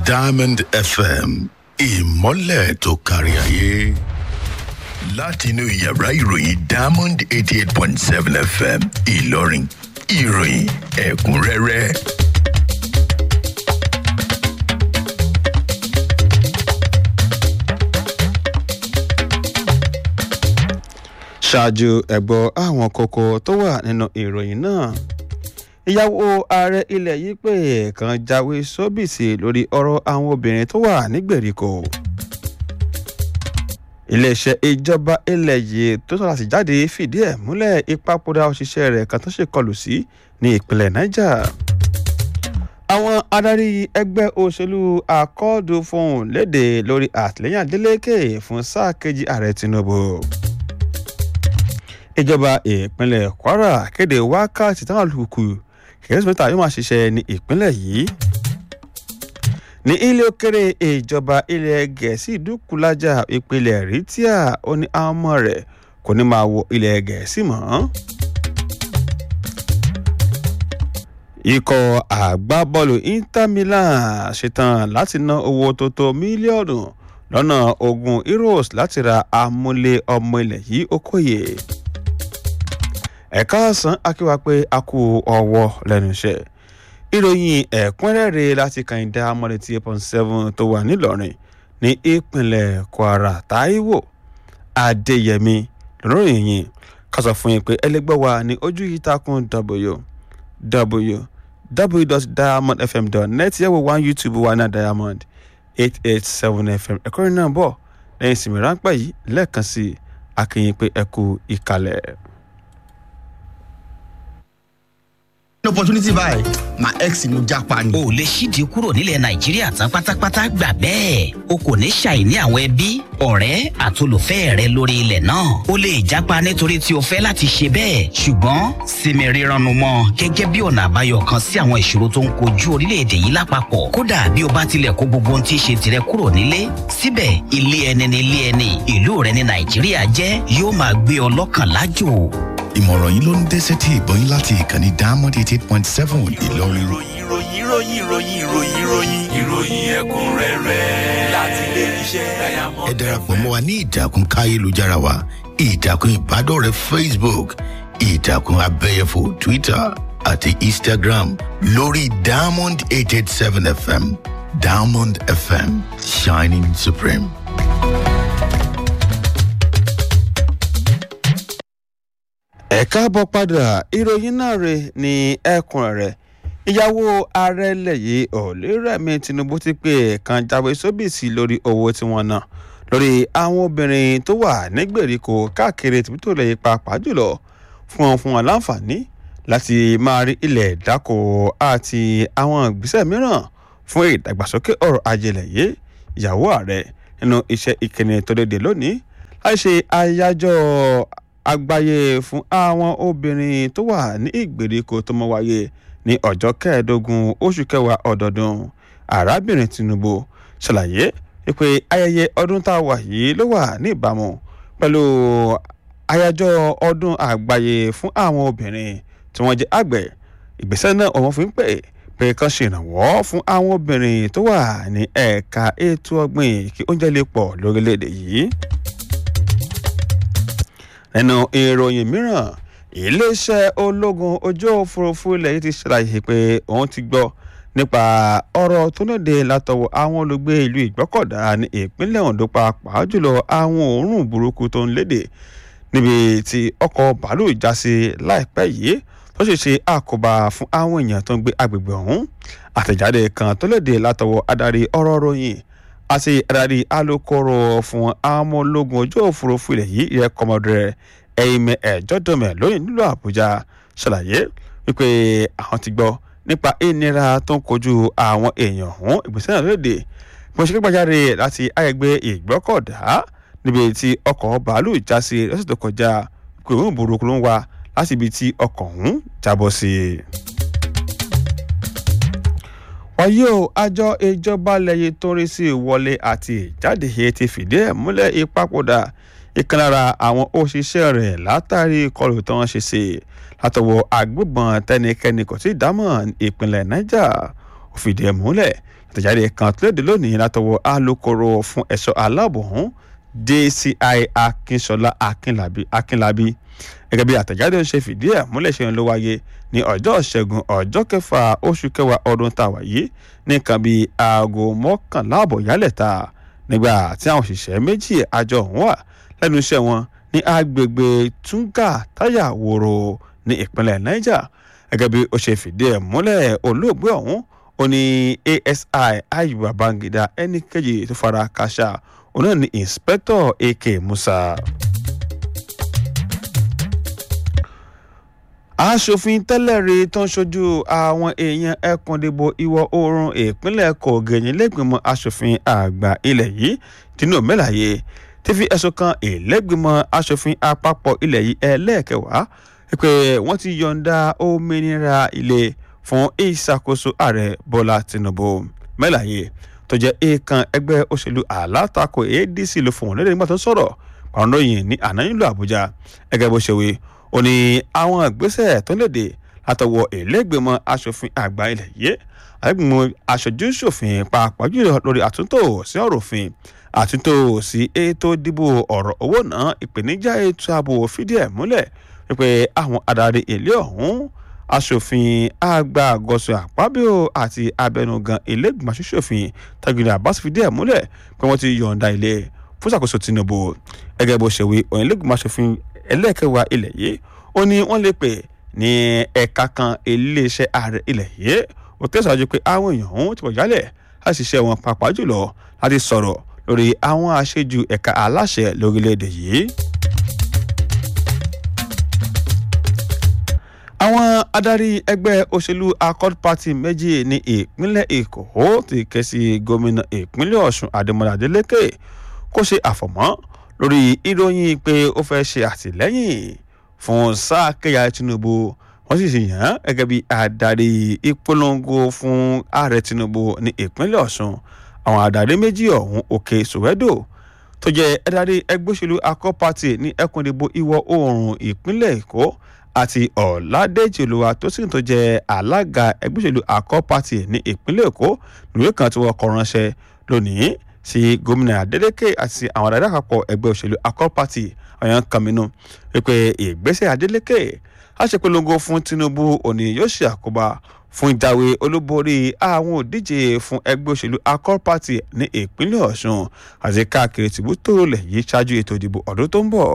diamond fm ìmọ́lẹ̀ tó kárí ayé láti inú yàrá ìròyìn diamond eighty eight point seven fm ìlọrin ìròyìn ẹ̀kúnrẹ́rẹ́. ṣáájú ẹ̀gbọ́ àwọn kókó tó wà nínú ìròyìn náà ìyàwó ààrẹ ilẹ̀ yìí pé kan jáwé sóbìsì lórí ọ̀rọ̀ àwọn obìnrin tó wà nígbèríko iléeṣẹ́ ìjọba ilẹ̀ yìí tó sọ̀rọ̀ sí jáde fìdí ẹ̀ múlẹ̀ ìpapòdà òṣìṣẹ́ rẹ̀ kan tó ṣèkọlù sí ní ìpínlẹ̀ niger àwọn adarí ẹgbẹ́ òṣèlú akọ́ọ̀dù fohùn léde lórí àtìlẹ́yìn adeleke fún sáà kejì ààrẹ tinubu ìjọba ìpínlẹ̀ kwara kéde wákàtí táwọn alùpùpù kìrìsìmẹ́tà yóò máa ṣiṣẹ́ ní ìpínlẹ̀ yìí ní ilé òkèrè ìjọba ilẹ̀ gẹ̀ẹ́sì dúkùlájà ìpínlẹ̀ rìtíà ó ní àwọn ọmọ rẹ̀ kò ní máa wọ ilẹ̀ gẹ̀ẹ́sì mọ́. ikọ̀ àgbábọ́ọ̀lù inter milan ṣetán láti ná owó tó tó mílíọ̀nù lọ́nà ogún euros láti ra amúlé ọmọ ilẹ̀ yìí okòye ẹ̀ka ọ̀sán akíwá pé a kú ọwọ́ lẹ́nu iṣẹ́ ìròyìn ẹ̀kúnrẹ́rẹ́ láti kàìndá mọ́lẹ́tì eight point seven tó wà nílọrin ní ìpínlẹ̀ kwara taiwo adéyẹmí lọ́rọ̀yìn yìí ká sọ fún yín pé ẹlẹgbẹ́ wa ní ojú yìí takùn www.diamondfm.net yẹ̀wò one youtube wa náà diamond eight eight seven fm ẹ̀kọ́ rẹ̀ náà bọ̀ lẹ́yìn ìsinmi ráńpẹ́ yìí lẹ́ẹ̀kan sí akínyìn pé ẹ kú ìkàlẹ̀. opportunity báyìí my ex ni mo japa ni. o lè ṣíde kúrò nílẹ̀ nàìjíríà tán pátápátá gbà bẹ́ẹ̀ o kò ní ṣàìní àwọn ẹbí ọ̀rẹ́ àtolùfẹ́ rẹ lórí ilẹ̀ náà o lè japa nítorí tí o fẹ́ láti ṣe bẹ́ẹ̀ ṣùgbọ́n sinmi rírannu mọ́ gẹ́gẹ́ bí ọ̀nà àbáyọ kan sí àwọn ìṣòro tó ń kojú orílẹ̀-èdè yìí lápapọ̀ kódà bí o bá tilẹ̀ kó gbogbo ohun tí í ṣe tirẹ̀ kúrò nílé síbẹ̀ ilé ẹni ni ilé ẹni ìlú rẹ ní nàìjíríà jẹ́ yóò máa gbé ọ lọ́kàn lájò ìmọ̀ràn yìí ló ń dé sétí ìgbọ́yìn láti ìkànnì diamond eighty eight point seven ìlọrin. ìròyìn ìròyìn ìròyìn ìròyìn ìròyìn ìròyìn ìròyìn ẹ̀kúnrẹ́rẹ́ láti ilé iṣẹ́ diamond. ẹ darapọ̀ mọ́ wa ní ìtàkùn káyélujára wa ìtàkùn ìbádọ́rẹ̀ẹ́ facebook ìtàkùn abẹ́yẹfò twitter àti instagram lórí diamond eight eight seven fm diamond fm shining supreme. ẹ káàbọ̀ padà ìròyìn náà rè ní ẹkùn rẹ̀ ìyàwó ààrẹ lẹ́yìn ọ̀lẹ́rẹ̀mí tinubu ti pé kan jáwé sóbìsì lórí owó tí wọ́n ná lórí àwọn obìnrin tó wà nígbèríko káàkiri tìbítò lẹ́yìn pàápàá jùlọ fún wọn fún wọn láǹfààní láti máa rí ilẹ̀ dáko àti àwọn ìgbésẹ̀ mìíràn fún ìdàgbàsókè ọ̀rọ̀ ajẹlẹ̀ yìí ìyàwó ààrẹ nínú iṣẹ́ ìkíni tó léde lónìí láì ṣe àyájọ́ àgbáyé fún àwọn obìnrin tó wà ní ìgbèríko tó mọ wáyé ní ọjọ́ kẹẹ̀ẹ́dógún oṣù kẹwàá ọdọọdún arábìnrin tinubu ṣàlàyé pé ayẹyẹ ọdún tá a wà yìí ló wà ní ìbámu pẹ̀lú àyájọ́ ọdún àgbáyé fún àwọn obìnrin tí wọ́n jẹ́ àgbẹ̀ ìgbésẹ̀ náà ọmọ fi ń pè pé kan ṣèrànwọ́ fún àwọn obìnrin tó wà ní ẹ̀ka ètò ọ̀gbìn kí oúnjẹ lè pọ̀ lórílẹ̀‐èdè yìí nínú ìròyìn mìíràn iléeṣẹ́ ológun ojú òfurufú ilẹ̀ yìí ti ṣàlàyé pé òun ti gbọ́ nípa ọ̀rọ̀ tó lóde látọwọ́ àwọn olùgbé ìlú ìgbọ́kọ̀dá ní ìpínlẹ̀ ondo pàápàá jùlọ àwọn òórùn burúkú tó ń léde níbi tí ọkọ̀ bàálù já sí láìpẹ́ yìí tó ṣe ṣe àkóbá fún àwọn èèyàn tó ń gbé agbègbè ọ̀hún àtẹ̀jáde kan tó léde látọwọ́ adarí ọ̀rọ̀ ròyìn àti adarí alūkkóró fún àwọn ọmọ ológun ojú òfurufú ilẹ̀ yìí ìyẹn kọmọdé ẹ̀yìnmẹ̀ ẹ̀jọ́dọ̀mẹ̀ lóyìn nílùú àbújá ṣàlàyé wípé àwọn ti gbọ́ nípa ìnira tó ń kojú àwọn èèyàn ọ̀hún ìgbésẹ̀ náà lóde bí wọ́n ṣe gbàjáde láti àgbègbè ìgbọ́kọ̀dá níbi tí ọkọ̀ bàálù já sí lọ́sẹ̀ tó kọjá pé òun burúkú ló ń wá láti ibi tí ọkọ̀ ọ̀hún jábọ́ sí i wáyé o àjọ ìjọba lẹ́yìn tó ń rí sí ìwọlé àti ìjáde yìí ti fìdí ẹ̀ múlẹ̀ ìpapòdà ìkan lára àwọn òṣìṣẹ́ rẹ̀ látàrí ìkọlù tó ń ṣe sí látọwọ́ agbébọn tẹnikẹ́ni kò tí ì dámọ̀ ìpínlẹ̀ niger ó fìdí ẹ̀ múlẹ̀ ìtẹ̀jáde kan tó léde lónìí látọwọ́ alūkkóró fún ẹ̀ṣọ́ aláàbò ọ̀hún dci akínṣọlá akínlábí akínlábí gẹ́gẹ́ bí àtẹ̀jáde ń ṣe fìdí ẹ̀ múlẹ̀ ṣe ń ló wáyé ní ọjọ́ ṣẹ́gun ọjọ́ kẹfà oṣù kẹwàá ọdún tá a wà yìí nìkan bíi aago mọ́kànlá àbọ̀ yálẹ̀ta nígbà tí àwọn òṣìṣẹ́ méjì àjọ ọ̀hún wà lẹ́nu iṣẹ́ wọn ní agbègbè tunga táyà wòrò ní ìpínlẹ̀ niger gẹ́gẹ́ bí ó ṣe fìdí ẹ̀ múlẹ̀ olóògbé ọ̀hún ó ní asi ayuba bangida ẹnì kejì tó fara káṣá òun náà ní inspector ak musa. aṣòfin tẹ́lẹ̀ rí tó ń ṣojú àwọn èèyàn ẹkùndìbò ìwọ̀ oòrùn ìpínlẹ̀ kogi nílẹ̀gbìmọ̀ aṣòfin àgbà ilẹ̀ yìí dínú mẹ́láyé ti fi ẹ̀sùn kan ìlẹ́gbìmọ̀ aṣòfin àpapọ̀ ilẹ̀ yìí ẹlẹ́ẹ̀kẹwàá pé wọ́n ti yọ̀ǹda òmìnira ilé fún ìṣàkóso ààrẹ bọ́lá tinubu mẹ́láyé tó jẹ́ èèkàn ẹgbẹ́ òṣèlú alátakò adc ló fún wọn lẹ́dẹ̀ẹ́ nígbà tó sọ̀rọ̀ pàrọ̀nròyìn ní àná nílùú àbújá ẹgẹ́ bó ṣe wí ó ní àwọn ìgbésẹ̀ tó léde látọwọ́ ìlẹ́gbẹ̀mọ asòfin àgbà ilẹ̀ yìí àgbẹ̀mọ aṣojú ṣòfin pàápàá jùlọ lórí àtúntò sí ọ̀rọ̀ òfin àtúntò sí ètò ìdìbò ọ̀rọ̀ owó náà ìpèníjà ètò ààbò fìdí ẹ̀ múlẹ̀ wípé àwọn adarí ilé ọ̀hún asòfin àgbà gọ̀ọ̀sọ̀ àpábíò àti abẹnugan ìlẹ́gbẹ̀mọ aṣòfin tagiri abbas fìdí ẹ̀ múlẹ̀ pé wọ́n ti yọ̀ǹda ilé fún ìṣàkóso tinubu gẹ́gẹ́ bó ṣe wí òyìn ìlẹ́gbẹ̀mọ aṣòfin ẹlẹ́ẹ̀kẹwàá ilẹ̀ yìí ó ní wọ́n lè pè ní ẹ̀ka kan iléeṣẹ́ ààrẹ ilẹ̀ yìí ó tẹ̀síwájú pé àwọn èèyàn ọ̀hún ti pọ̀ jálẹ̀ láti ṣiṣẹ́ wọn pàápàá jùlọ láti sọ̀rọ̀ lórí àwọn àṣejù ẹ̀ka aláṣẹ lórílẹ̀‐èdè yìí. àwọn adarí ẹgbẹ́ òṣèlú accord party méjì ní ìpínlẹ̀ èkó ti ké sí gómìnà ìpínlẹ̀ ọ̀ṣun adémọlá adélèké kó ṣe àfọ̀mọ́ lórí ìròyìn pé ó fẹ́ ṣe àtìlẹ́yìn fún sáà kẹyà tinubu wọ́n sì ṣe yàn án gẹ́gẹ́ bí adarí ìpolongo fún ààrẹ tinubu ní ìpínlẹ̀ ọ̀ṣun àwọn adarí méjì ọ̀hún òkè sòwẹ́dò tó jẹ́ adarí ẹgbẹ́ òṣèlú akọ́ party ní ẹkùn ìdìbò ìwọ̀ oòrùn ìpínlẹ̀ èkó àti ọ̀làdẹ́jì olúwa tó sì tó jẹ́ alága ẹgbẹ́ òṣèlú akọ́ party ní ìpínlẹ̀ èkó nìwé kan tí wọ́n kọ ránṣẹ́ lónìí sí gómìnà adeleke àti àwọn adarí àpapọ̀ ẹgbẹ́ òṣèlú accord party ọ̀yàn kàmínú wípé ìgbésẹ̀ adeleke aṣèpolongo fún tinubu òní yóò ṣe àkóbá fún ìjáwé olúborí àwọn òdíje fún ẹgbẹ́ òṣèlú accord party ní ìpínlẹ̀ ọ̀ṣun àti káàkiri tìbútò lẹ̀ yìí ṣáájú ètò ìdìbò ọdún tó ń bọ̀.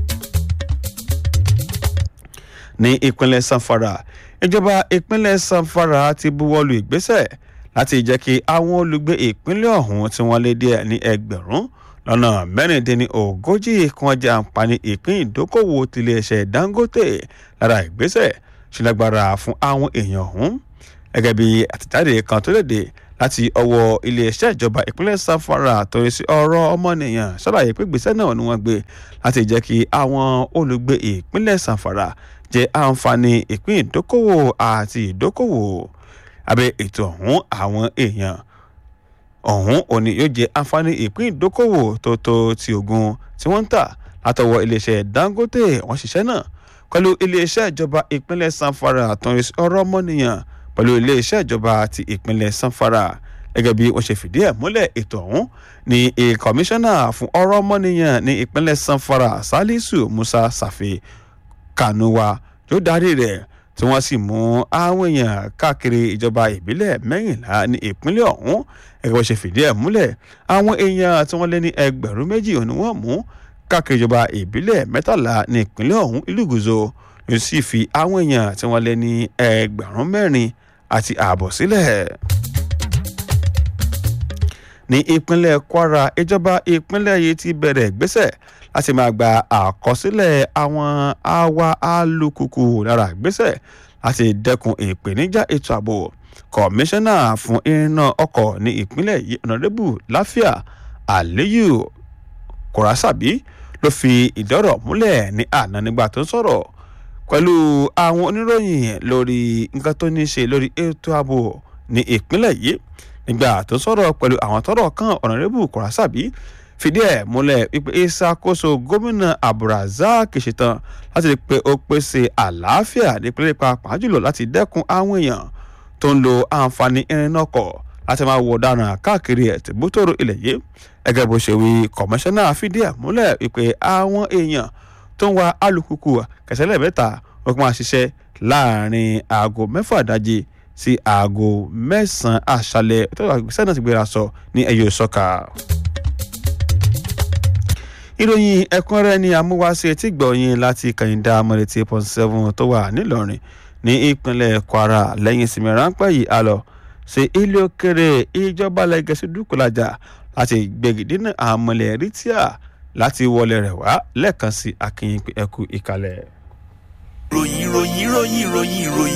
ní ìpínlẹ̀ sanfara ìjọba ìpínlẹ̀ sanfara ti buwọ́lu ìgbésẹ̀ láti jẹ́ kí àwọn olùgbé ìpínlẹ̀ ọ̀hún tí wọ́n lé díẹ̀ ní ẹgbẹ̀rún lọ́nà mẹ́rìndínlẹ́ni ogójì kan jẹ́ àǹfààní ìpín ìdókòwò tiléeṣẹ́ dangote lára ìgbésẹ̀ ṣílágbára fún àwọn èèyàn ọ̀hún gẹ́gẹ́ bí àtẹ̀jáde kan tó léde láti ọwọ́ iléeṣẹ́ ìjọba ìpínlẹ̀ sanfara torí sí ọ̀rọ̀ ọmọnìyàn ṣàlàyé pé ìgbésẹ̀ náà ni wọ́n gbé láti jẹ́ kí àwọn olùgbé ìpínlẹ̀ sanfara jẹ́ àǹfààní ìpín ìdókòwò àti ìdókòwò abẹ́ ètò ọ̀hún àwọn èèyàn ọ̀hún òní yóò jẹ́ àǹfààní ìpín ìdókòwò tó tó ti ogun tí wọ́n ń tà látọwọ́ iléeṣẹ́ dangote wọ́n ṣiṣẹ́ náà pẹ̀lú iléeṣẹ́ ìjọba ìpínlẹ̀ sanfara àtúnrí ọ̀rọ̀ ọmọnìyàn pẹ̀lú iléeṣẹ́ ìjọba ti ìpínlẹ̀ sanfara gẹ́gẹ́ bí wọ́n ṣe fìdí ẹ̀ múlẹ̀ ètò ọ̀hún ní kọmíṣánná fún ọ̀rọ̀ ọmọnìyàn ní ìpínlẹ̀ sanfara salisu musa safi kanuwa yóò darí rẹ̀ tí wọ́n sì mú àwọn èèyàn káàkiri ìjọba ìbílẹ̀ mẹ́rìnlá ní ìpínlẹ̀ ọ̀hún ẹgbẹ́ bó ṣe fìdí ẹ̀ múlẹ̀ àwọn èèyàn tí wọ́n lé ní ẹgbẹ̀rún méjì ni wọ́n mú káàkiri ìjọba ìbílẹ̀ mẹ́tàlá ní ìpínlẹ̀ ọ̀hún ìlú gùzò yóò sì fi àwọn èèyàn tí wọ́n lé ní ẹgbẹ̀rún mẹ́rin àti ààbọ̀ sílẹ̀. ní ìpínlẹ̀ kwara ìjọba ìpínlẹ̀ yìí ti bẹ̀rẹ̀ ìgbésẹ̀ láti máa gba àkọsílẹ̀ àwọn awa alùkùkù lára ìgbésẹ̀ láti dẹ́kun ìpèníjà ètò ààbò kọmíṣánná fún iná ọkọ̀ ní ìpínlẹ̀ yìí ọ̀nàdébù láfíà àléyù kòrásàbí ló fi ìdọ́rọ̀ múlẹ̀ ní àná nígbà tó ń sọ̀rọ̀ pẹ̀lú àwọn oníròyìn lórí nǹkan tó ní í ṣe lórí ètò ààbò ní ìpínlẹ̀ yìí nígbà tó ń sọ̀rọ̀ pẹ̀lú àwọn tọ́rọ̀ kan ọ̀nàdébù kòrásàbí fìdí ẹ̀ múlẹ̀ wípé ìṣàkóso gómìnà abdulrasaq ṣetán láti rí i pé ó pèsè àlàáfíà nípínlẹ̀ pàápàá jùlọ láti dẹ́kun àwọn èèyàn tó ń lo àǹfààní irin náà kọ̀ láti máa wọ ọ̀daràn káàkiri ẹ̀tìbútòrò ilẹ̀ yìí gẹ́gẹ́ bó ṣe wí kọmíṣánná fìdí ẹ̀ múlẹ̀ wípé àwọn èèyàn tó ń wa alùpùpù kẹsẹ̀lẹ̀ mẹ́ta wọ́n máa ṣiṣẹ́ láàrin aago mẹ́fà ìdájí sí aago mẹ́sàn-án àṣálẹ̀ tó wà gbèsè náà ti gbéra sọ ní ẹ̀yọ́ sọ́ka. ìròyìn ẹ̀kúnrẹ́rẹ́ ni amúwáṣe tí gbọ̀nyìn láti kàyíndà mọ̀lẹ́tì point seven tó wà nílọrin ní ìpínlẹ̀ kwara lẹ́yìn ìsinmi ráńpẹ́ yìí a lọ sí ilé òkèrè ìjọba lẹ́gẹ̀ẹ́sì dúkùlájà láti gbẹ̀gìdínà àmọ̀lẹ̀ rìtíà láti wọlé rẹ̀ wá lẹ́ẹ̀kan sí akínyìn ẹ̀kú ìkàlẹ̀. ìròyìn ìròyìn ìròyìn ìròyìn ìròyìn.